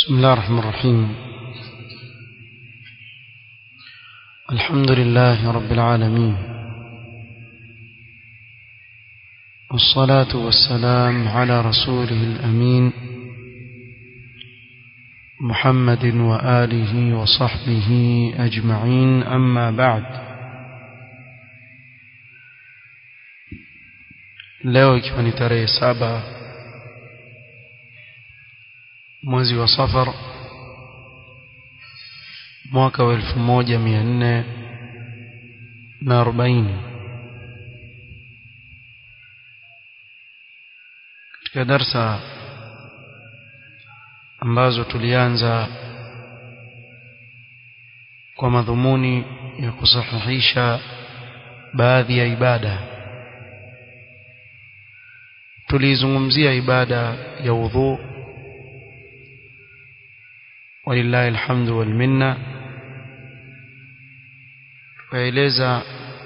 بسم الله الرحمن الرحيم الحمد لله رب العالمين والصلاة والسلام على رسوله الأمين محمد وآله وصحبه أجمعين أما بعد leo ikiwa ni tarehe saba mwezi wa safar mwaka wa elfu moja mia nne na arobaini katika darsa ambazo tulianza kwa madhumuni ya kusahihisha baadhi ya ibada tulizungumzia ibada ya udhu walillahi alhamdu wal minna tukaeleza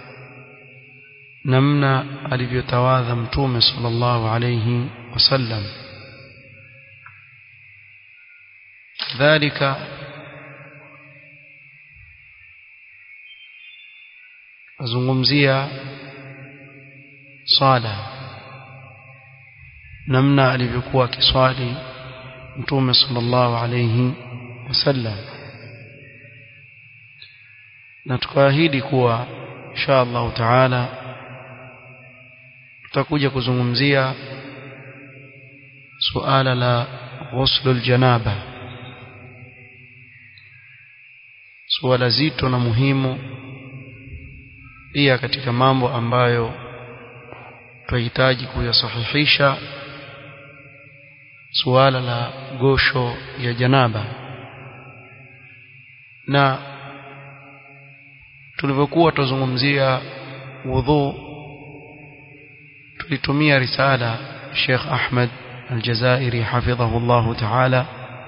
namna alivyotawadha mtume sallallahu alayhi wasallam dhalika azungumzia sala namna alivyokuwa akiswali mtume sallallahu alayhi wasallam na tukaahidi kuwa insha Allah taala tutakuja kuzungumzia suala la ghuslul janaba suala zito na muhimu pia katika mambo ambayo tunahitaji kuyasahihisha suala la gosho ya janaba na tulivyokuwa tuzungumzia wudhu tulitumia risala Sheikh Ahmed Al-Jazairi hafidhahu Allah Ta'ala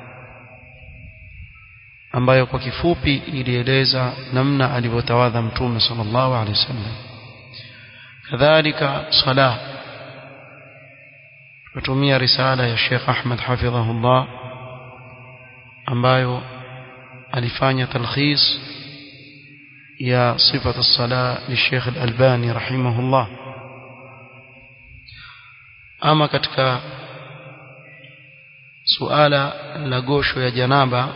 ambayo kwa kifupi ilieleza namna alivyotawadha mtume sallallahu alaihi wasallam kadhalika sala tutumia risala ya Sheikh Ahmed hafidhahullah ambayo alifanya talkhis ya sifat as-sala li Sheikh Al-Albani rahimahullah ama katika suala la gosho ya janaba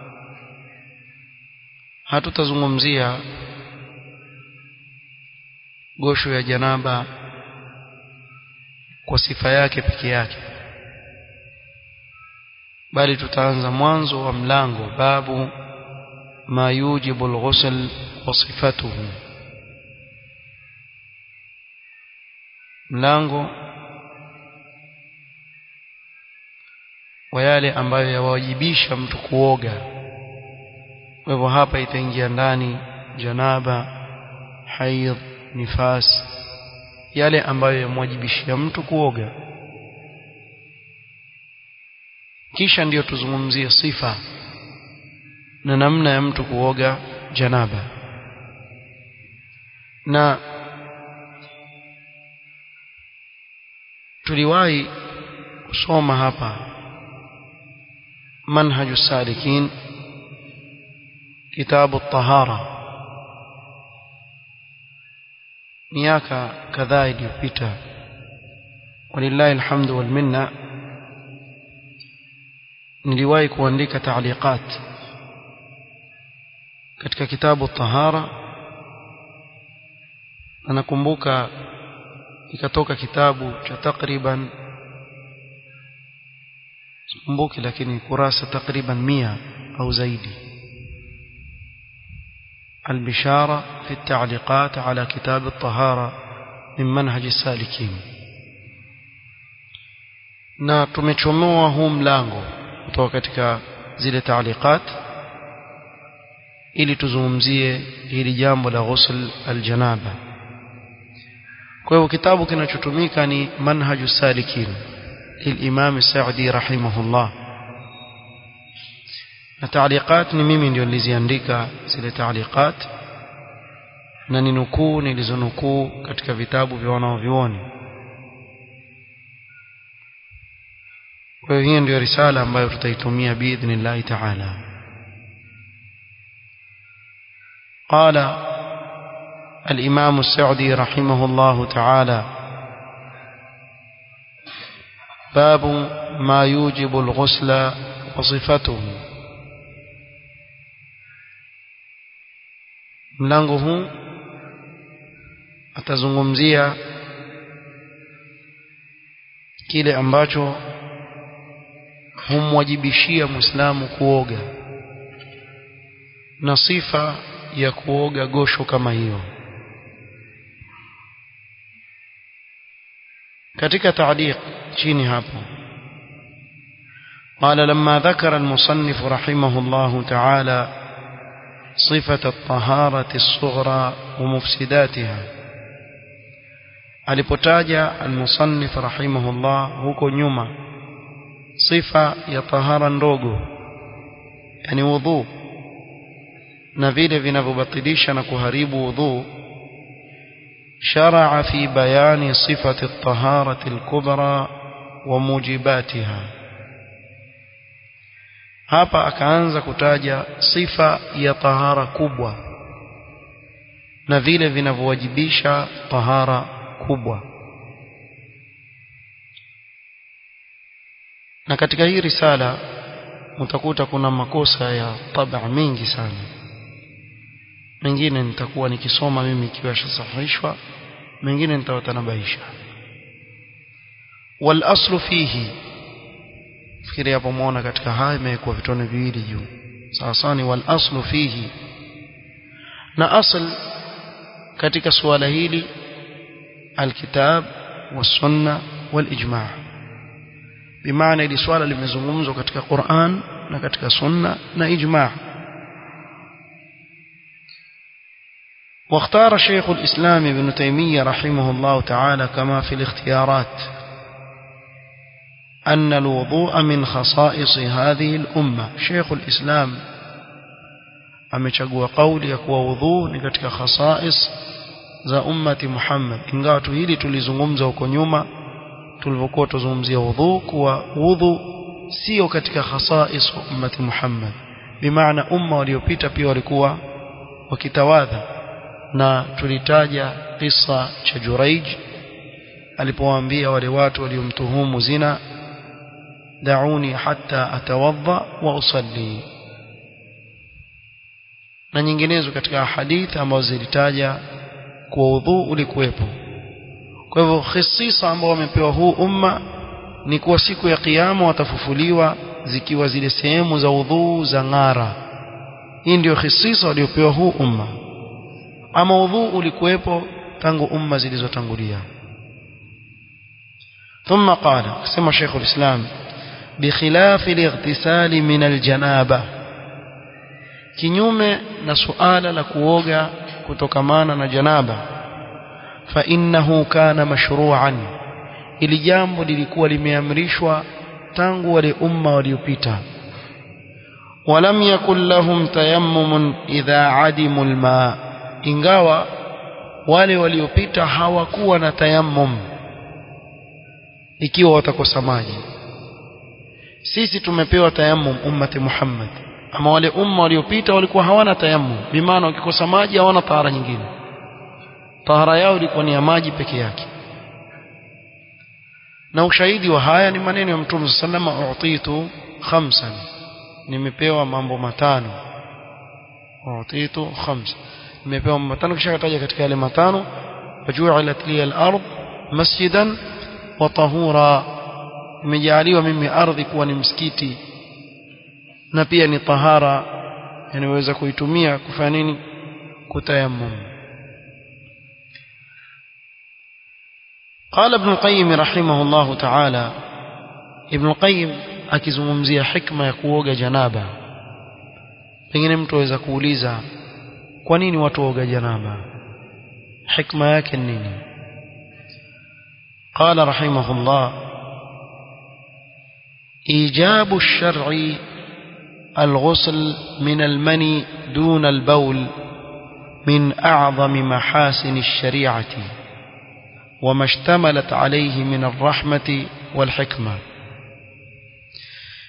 hatutazungumzia gosho ya janaba kwa sifa yake peke yake bali tutaanza mwanzo wa mlango babu ma yujibu al-ghusl wa sifatuhu mlango wa yale ambayo yawajibisha mtu kuoga kwa hivyo hapa itaingia ndani janaba haidh nifas yale ambayo yamwajibishia mtu kuoga kisha ndiyo tuzungumzie sifa na namna ya mtu kuoga janaba na tuliwahi kusoma hapa manhaju salikin kitabu tahara miaka kadhaa iliyopita walillahi alhamdu wal minna niliwahi kuandika taaliqat katika kitabu tahara na nakumbuka ikatoka kitabu cha takriban sikumbuki lakini kurasa takriban mia au zaidi البشارة في التعليقات على كتاب الطهارة من منهج السالكين na tumechomoa huu mlango kutoka katika zile taaliqat ili tuzungumzie hili jambo la ghusl aljanaba kwa hivyo kitabu kinachotumika ni manhaju salikin lilimam Saudi rahimahullah na taaliqat ni mimi ndio niliziandika zile taaliqat na ni nukuu nilizonukuu katika vitabu vya wanaovyuoni kwa hiyo hiyo ndio risala ambayo tutaitumia biidhnillahi taala قال الإمام السعدي رحمه الله تعالى باب ما يوجب الغسل وصفته mlango huu atazungumzia kile ambacho humwajibishia Muislamu kuoga na sifa ya kuoga gosho kama hiyo katika taaliq chini hapo قال لما ذكر المصنف رحمه الله تعالى صفة الطهارة الصغرى ومفسداتها alipotaja almusannif rahimahullah huko nyuma sifa ya tahara ndogo yani wudhu na vile vinavyobatilisha na kuharibu wudhu شرع في بيان صفة الطهارة الكبرى وموجباتها hapa akaanza kutaja sifa ya tahara kubwa na vile vinavyowajibisha tahara kubwa na katika hii risala utakuta kuna makosa ya tabaa mingi sana mengine nitakuwa nikisoma mimi ikiwa shasahihishwa mengine nitawatanabaisha wal aslu fihi fikiri hapo muona katika haya imekuwa vitone viwili juu sawa sawa ni wal aslu fihi na asl katika suala hili alkitab wasunna walijma bimaana ili swala limezungumzwa katika Qur'an na katika sunna na ijma واختار شيخ الإسلام ابن تيمية رحمه الله تعالى كما في الاختيارات أن الوضوء من خصائص هذه الأمة شيخ الإسلام amechagua kauli ya kuwa wudhu ni katika khasais za ummati Muhammad ingawa tu hili tulizungumza huko nyuma tulivyokuwa tuzungumzia wudhu kuwa wudhu sio katika khasais wa ummati Muhammad bimaana umma waliopita pia walikuwa wakitawadha na tulitaja kisa cha Juraij alipowaambia wale watu waliomtuhumu zina dauni hatta atawadha wa usalli na nyinginezo katika hadithi ambazo zilitaja kuwa udhu ulikuwepo kwa hivyo khisisa ambao wamepewa huu umma ni kuwa siku ya kiyama watafufuliwa zikiwa zile sehemu za udhu za ng'ara hii ndio khisisa waliopewa huu umma ama udhu ulikuwepo tangu umma zilizotangulia ثم قال سمى شيخ الإسلام بخلاف الاغتسال من الجنابة kinyume na suala la kuoga kutokamana na janaba fa innahu kana mashru'an ili jambo lilikuwa limeamrishwa tangu wale umma waliopita walam yakul lahum tayammumun idha adimu alma ingawa wale waliopita hawakuwa na tayammum ikiwa watakosa maji sisi tumepewa tayammum ummati Muhammad ama wale umma waliopita walikuwa hawana tayammum bimaana wakikosa maji hawana tahara nyingine tahara yao ilikuwa ni ya maji peke yake na ushahidi wa haya ni maneno ya Mtume sallama utitu khamsan nimepewa mambo matano utitu khams nimepewa mambo matano kisha kataja katika yale matano waju'ilat li al-ard masjidan wa tahura imejaliwa mimi ardhi kuwa ni msikiti na pia ni tahara yanaweza kuitumia kufanya nini kutayammum قال ابن القيم رحمه الله تعالى ابن القيم akizungumzia hikma ya kuoga janaba pengine mtu aweza kuuliza kwa nini watu waoga janaba hikma yake nini قال رحمه الله إيجاب الشرع الغسل من المني دون البول من أعظم محاسن الشريعة وما اشتملت عليه من الرحمة والحكمة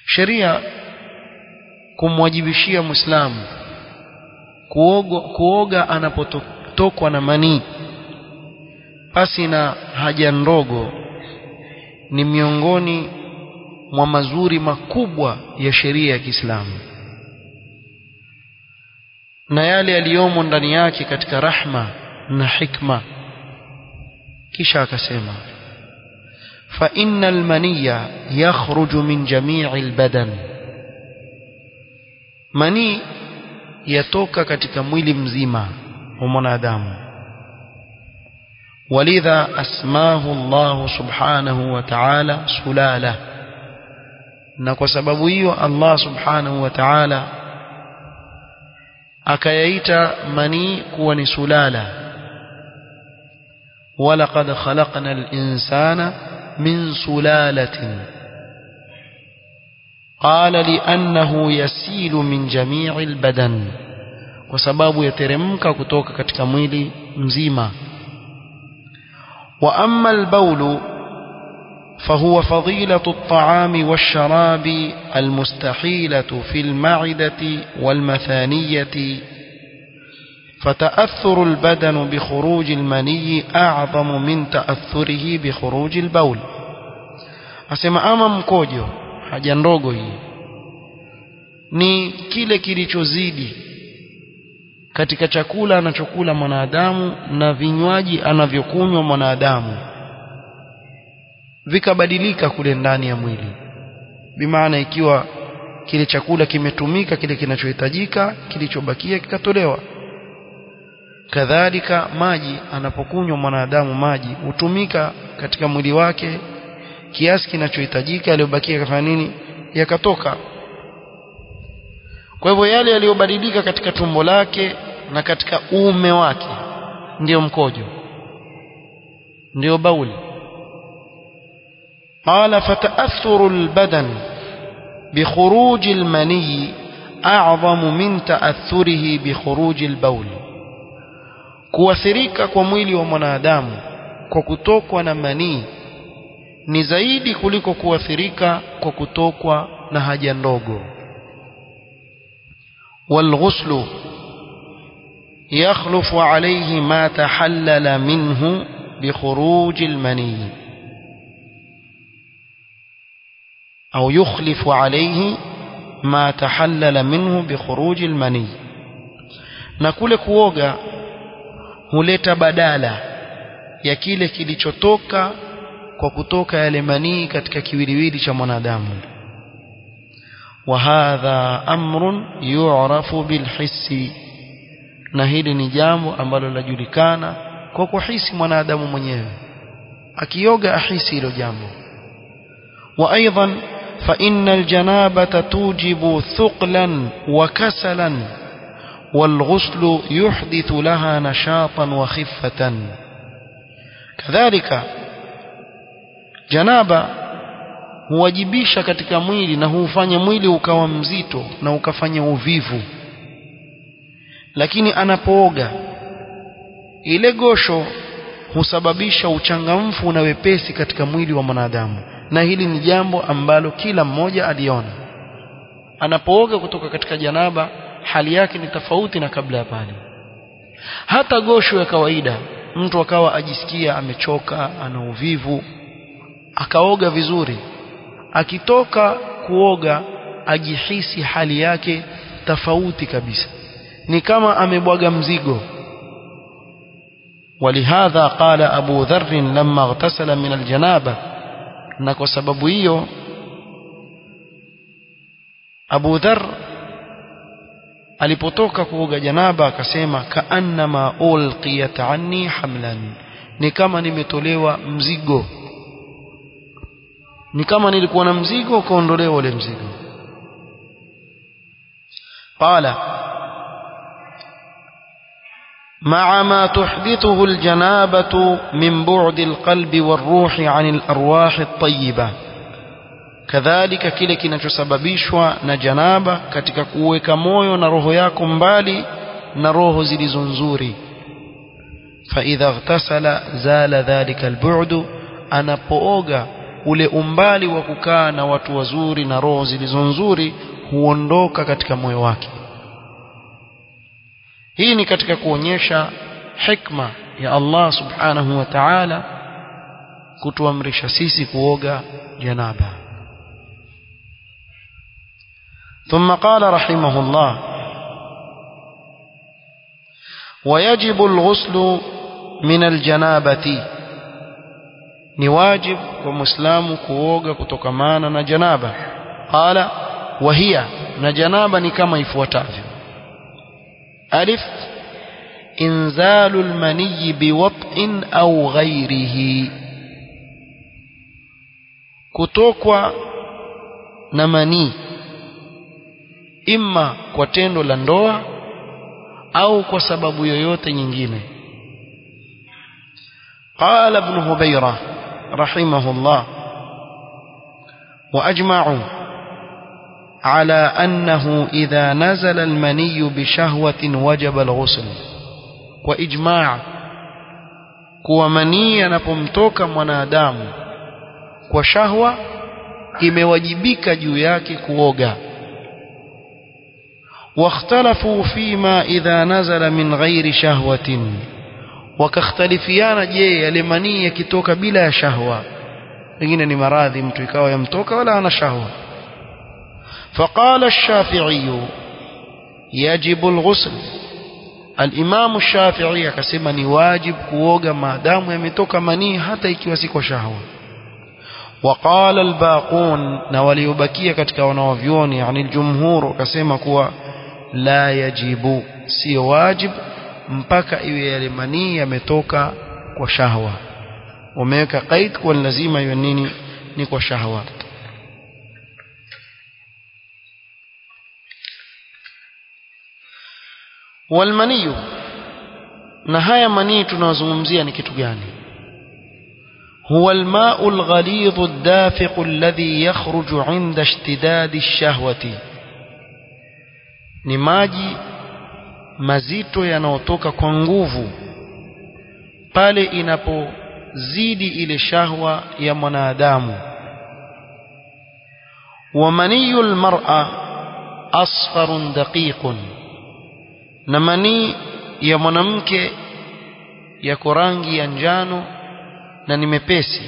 sheria kumwajibishia muislamu kuoga, kuoga anapotokwa na manii pasi na haja ndogo ni miongoni mwa mazuri makubwa ya sheria ya Kiislamu na yale yaliyomo ndani yake katika rahma na hikma kisha akasema fa innal maniya yakhruju min jami'i albadan mani yatoka katika mwili mzima wa mwanadamu walidha asmahu Allah subhanahu wa ta'ala sulala na kwa sababu hiyo Allah subhanahu wa ta'ala akayaita manii kuwa ni sulala walaqad khalaqna al-insana min sulalatin qala li'annahu yasilu min jami'i al-badan kwa sababu yateremka kutoka katika mwili mzima wa amma al-bawlu فهو فضيلة الطعام والشراب المستحيلة في المعدة والمثانية فتأثر البدن بخروج المني أعظم من تأثره بخروج البول asema ama mkojo haja ndogo hii ni kile kilichozidi katika chakula anachokula mwanadamu na vinywaji anavyokunywa mwanadamu vikabadilika kule ndani ya mwili bimaana ikiwa kile chakula kimetumika kile kinachohitajika kilichobakia kikatolewa kadhalika maji anapokunywa mwanadamu maji hutumika katika mwili wake kiasi kinachohitajika yaliyobakia kafanya nini yakatoka kwa hivyo yale yaliyobadilika katika tumbo lake na katika uume wake ndiyo mkojo ndiyo bauli قال فتأثر البدن بخروج المني أعظم من تأثره بخروج البول kuathirika kwa mwili wa mwanadamu kwa kutokwa na manii ni zaidi kuliko kuathirika kwa kutokwa na haja ndogo والغسل يخلف عليه ما تحلل منه بخروج المني أو يخلف عليه ما تحلل منه بخروج المني na kule kuoga huleta badala ya kile kilichotoka kwa kutoka yale manii katika kiwiliwili cha mwanadamu wa hadha amrun yu'rafu bilhissi na hili ni jambo ambalo linajulikana kwa kuhisi mwanadamu mwenyewe akioga ahisi hilo jambo wa aidan فإن الجنابة توجب ثقلا وكسلا والغسل يحدث لها نشاطا وخفة كذلك جنابة huwajibisha katika mwili na huufanya mwili ukawa mzito na ukafanya uvivu lakini anapooga ile gosho husababisha uchangamfu na wepesi katika mwili wa mwanadamu na hili ni jambo ambalo kila mmoja aliona anapooga kutoka katika janaba hali yake ni tofauti na kabla ya pale hata gosho ya kawaida mtu akawa ajisikia amechoka ana uvivu akaoga vizuri akitoka kuoga ajihisi hali yake tofauti kabisa ni kama amebwaga mzigo ولهذا قال أبو ذر لما اغتسل من الجنابة na kwa sababu hiyo Abu Dharr alipotoka kuoga janaba akasema kaannama ulqiyat anni hamlan ni kama nimetolewa mzigo ni kama nilikuwa na mzigo ukaondolewa ule mzigo qala مع ما تحدثه الجنابة من بعد القلب والروح عن الأرواح الطيبة كذلك kile kinachosababishwa na janaba katika kuweka moyo na roho yako mbali na roho zilizo nzuri فإذا اغتسل زال ذلك البعد anapooga ule umbali wa kukaa na watu wazuri na roho zilizo nzuri huondoka katika moyo wake hii ni katika kuonyesha hikma ya Allah subhanahu wa ta'ala kutuamrisha sisi kuoga janaba ثم قال رحمه الله ويجب الغسل من الجنابة ni wajib kwa muislamu kuoga kutokamana na janaba qala wahia na janaba ni kama ifuatavyo alif inzalu almaniy biwat'in au ghairihi kutokwa na manii imma kwa tendo la ndoa au kwa sababu yoyote nyingine قال ابن هبيرة رحمه الله وأجمعوا على أنه إذا نزل المني بشهوة وجب الغسل وإجماع kuwa manii yanapomtoka mwanadamu kwa shahwa imewajibika juu yake kuoga واختلفوا فيما إذا نزل من غير شهوة wakakhtalifiana je yale manii yakitoka bila ya shahwa pengine ni maradhi mtu ikawa yamtoka wala ana shahwa فقال الشافعي يجب الغسل الإمام الشافعي akasema ni wajib kuoga maadamu yametoka manii hata ikiwa si kwa shahwa وقال الباقون na waliobakia katika wanawavyoni yani الجمهور wakasema kuwa la yajibu sio wajib mpaka iwe yale manii yametoka kwa shahwa wameweka qaid kwa lazima iwe nini ni kwa shahwa walmaniyu na haya manii tunazungumzia ni kitu gani هو الماء الغليظ الدافق الذي يخرج عند اشتداد الشهوة ni maji mazito yanayotoka kwa nguvu pale inapozidi ile shahwa ya mwanadamu wa maniyu almar'a asfarun daqiqun na manii ya mwanamke yako rangi ya njano na ni mepesi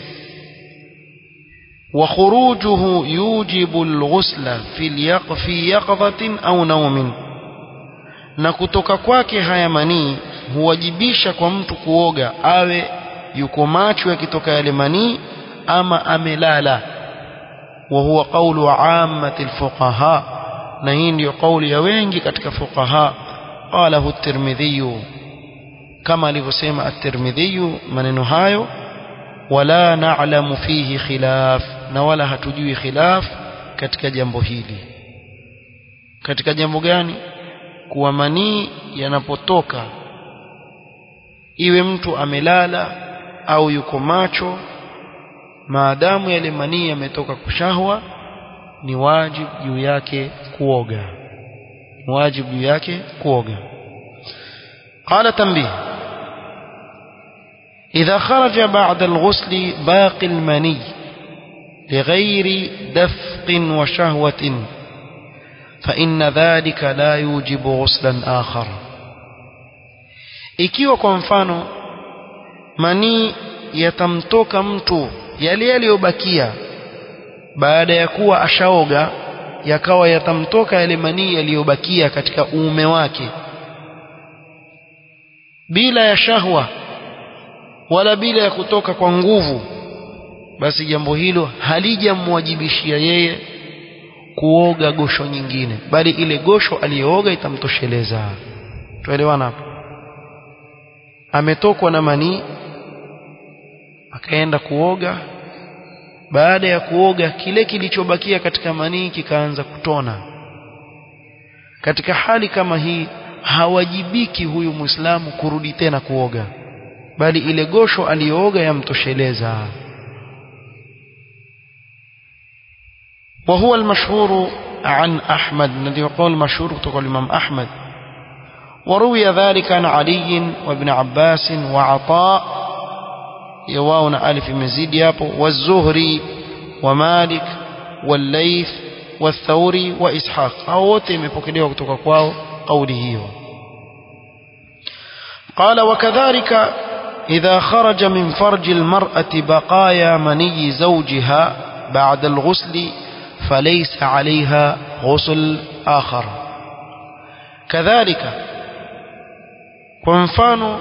wa khurujuhu yujibu alghusla fi yaqdhatin au naumin na kutoka kwake haya manii huwajibisha kwa mtu kuoga awe yuko macho yakitoka yale manii ama amelala wa huwa qawlu ammati alfuqaha na hii ndiyo kauli ya wengi katika fuqaha qalahu at-tirmidhi kama alivyosema at-tirmidhi maneno hayo wala na'lamu fihi khilaf na wala hatujui khilaf katika jambo hili katika jambo gani kuwa manii yanapotoka iwe mtu amelala au yuko macho maadamu yale manii yametoka kushahwa ni wajibu juu yake kuoga ni wajibu juu yake kuoga قال تنبيه إذا خرج بعد الغسل باقي المني لغير دفق وشهوة فإن ذلك لا يوجب غسلا آخر ikiwa kwa mfano manii yatamtoka mtu yale yaliyobakia baada ya kuwa ashaoga yakawa yatamtoka yale manii yaliyobakia katika uume wake bila ya shahwa wala bila ya kutoka kwa nguvu basi jambo hilo halijamwajibishia yeye kuoga gosho nyingine bali ile gosho aliyooga itamtosheleza tuelewana hapo ametokwa na manii akaenda kuoga baada ya kuoga kile kilichobakia katika manii kikaanza kutona katika hali kama hii hawajibiki huyu muislamu kurudi tena kuoga bali ile gosho aliyooga yamtosheleza وهو المشهور عن أحمد الذي يقول مشهور تقول الإمام أحمد وروي ذلك عن علي وابن عباس وعطاء يواون ألف مزيد يابو والزهري ومالك والليث والثوري وإسحاق أو wote imepokelewa kutoka kwao kauli hiyo قال وكذلك إذا خرج من فرج المرأة بقايا مني زوجها بعد الغسل فليس عليها غسل آخر كذلك kwa mfano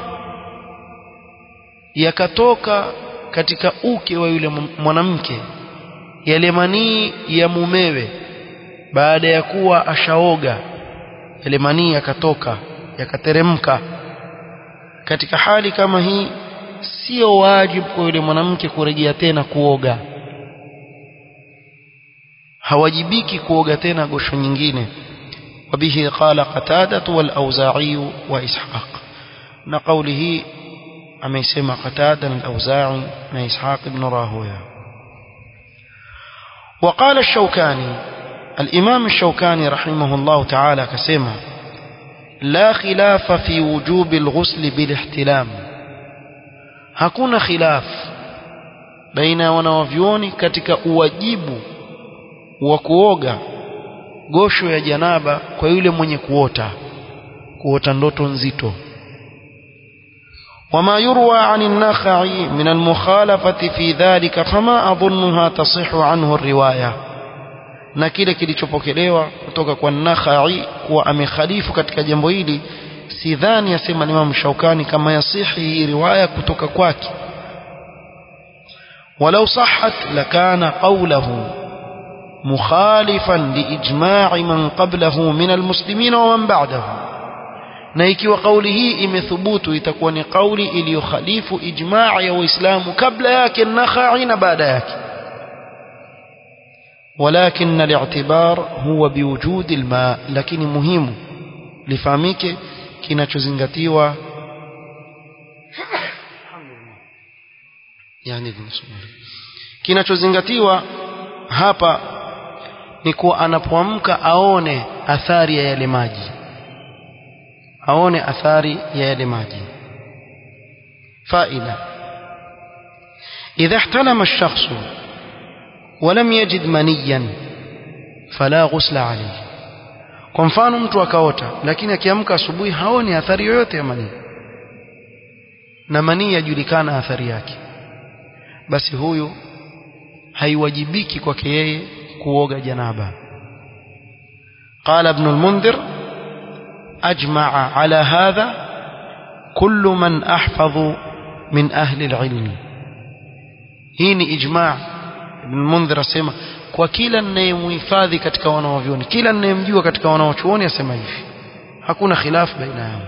yakatoka katika uke wa yule mwanamke yale manii ya mumewe baada ya kuwa ashaoga yale manii yakatoka yakateremka katika hali kama hii sio wajibu kwa yule mwanamke kurejea tena kuoga hawajibiki kuoga tena gosho nyingine وبه قال قتادة والأوزاعي وإسحاق نقوله أما يسمى قتادة الأوزاعي ما إسحاق بن راهوية وقال الشوكاني الإمام الشوكاني رحمه الله تعالى كسمة لا خلاف في وجوب الغسل بالاحتلام hakuna khilaf baina ya wanawavyuoni katika uwajibu wa kuoga gosho ya janaba kwa yule mwenye kuota kuota ndoto nzito وما يروى عن النخعي من المخالفة في ذلك فما أظنها تصح عنه الرواية na kile kilichopokelewa kutoka kwa Nakhai kuwa amekhalifu katika jambo hili sidhani yasema Imam Shaukani kama yasihi hii riwaya kutoka kwake walau sahhat lakana qawluhu mukhalifan liijma'i man qablahu min almuslimin wa man ba'dahu na ikiwa kauli hii imethubutu itakuwa ni kauli iliyokhalifu ijmaa ya waislamu kabla yake nakhai na baada yake ولكن الاعتبار هو بوجود الماء lakini muhimu lifahamike kinachozingatiwa yani kinachozingatiwa hapa ni kuwa anapoamka aone athari ya yale maji aone athari ya yale maji faida idha ihtalama ash-shakhs ولم يجد منيا فلا غسل عليه kwa mfano mtu akaota lakini akiamka asubuhi haoni athari yoyote ya manii na manii yajulikana athari yake basi huyu haiwajibiki kwake yeye kuoga janaba قال ابن المنذر أجمع على هذا كل من أحفظ من أهل العلم هيني إجماع ابن المنذر asema kwa kila ninayemhifadhi katika wanawavyuoni kila ninayemjua katika wanawachuoni asema hivi hakuna khilaf baina yao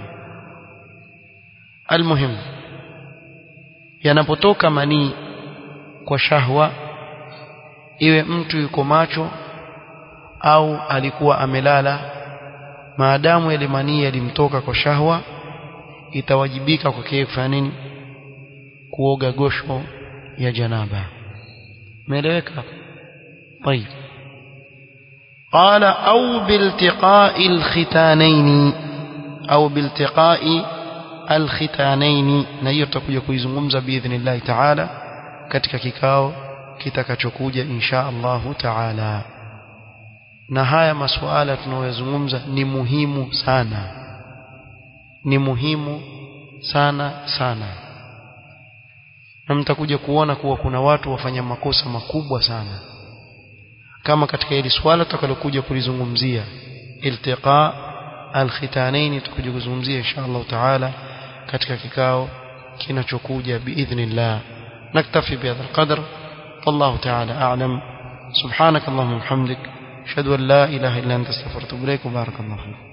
almuhim yanapotoka manii kwa shahwa iwe mtu yuko macho au alikuwa amelala maadamu yale manii yalimtoka kwa shahwa itawajibika kwake kufanya nini kuoga gosho ya janaba umeeleweka طيب قال أو بالتقاء الختانين أو بالتقاء الختانين na hiyo tutakuja kuizungumza biidhnillah taala katika kikao kitakachokuja insha Allahu taala na haya masuala tunayozungumza ni muhimu sana ni muhimu sana sana na mtakuja kuona kuwa kuna watu wafanya makosa makubwa sana kama katika hili swala tutakalokuja kulizungumzia iltiqa alkhitanaini tutakuja kuzungumzia insha Allah taala katika kikao kinachokuja biidhnillah naktafi bihadha alqadr والله تعالى أعلم سبحانك اللهم وبحمدك أشهد أن لا إله إلا أنت استغفرك وأتوب إليك وبارك الله فيك